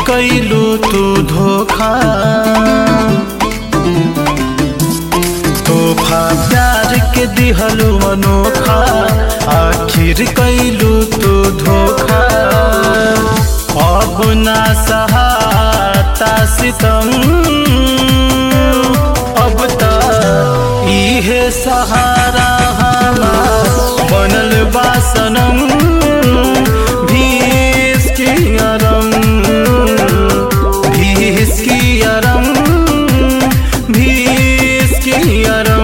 कैलू तू धोखा तोहफा प्यार के दिहलू अनोखा आखिर कैलू तू धोखा अब ना सहाता सितम अब त इहे सहारा हमार बनल बा सनम भीस की अरम भीस की अरम भीस की अरम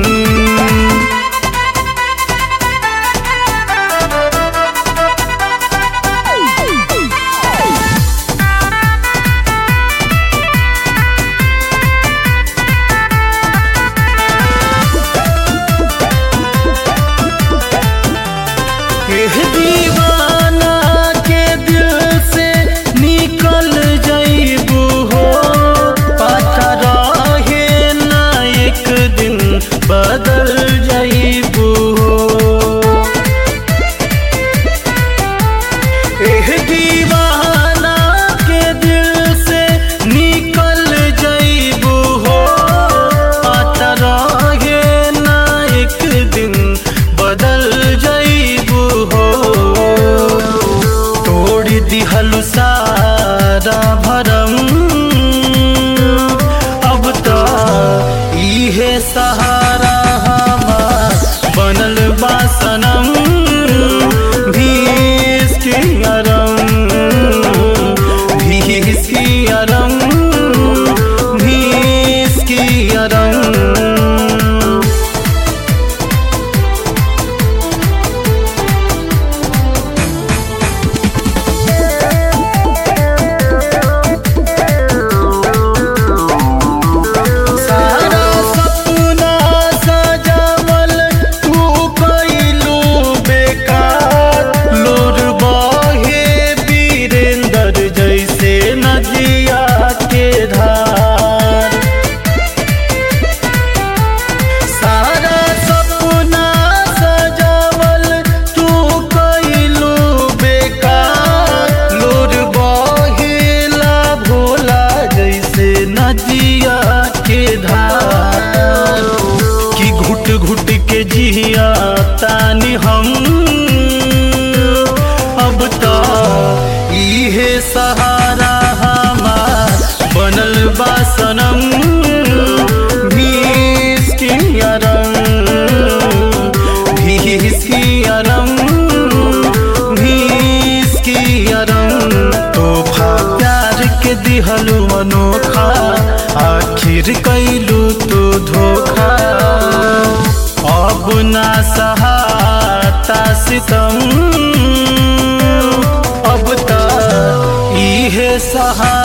एह दीवाना के दिल से निकल जाइबू हो पता रहे ना एक दिन बदल जाइबू हो एह दीवाना के दिल से निकल जाइबू हो पता रहे ना एक दिन बदल जाइबू हो तोड़ दिहलु सारा भरम अब तो इहे सहारा हमार बनल बा सनम भीस की अरम भीस की अरम भीस की अरम सारा सपना सजावल तू कैलू बेकार लोर बहे वीरेंद्र जैसे नदिया के धार सारा सपना सजावल तू कैलू बेकार लोर बहेला भोला जैसे नदिया के धार कि घुट घुट के जिया तानी हम अब तो इहे सहारा हमार बनल बा सनम भीस की अरम भीस की अरम भीस की अरम तोहफा प्यार के दिहलू अनोखा आखिर कैलू तू धोखा अब ना सहाता सितम अब त इहे सहारा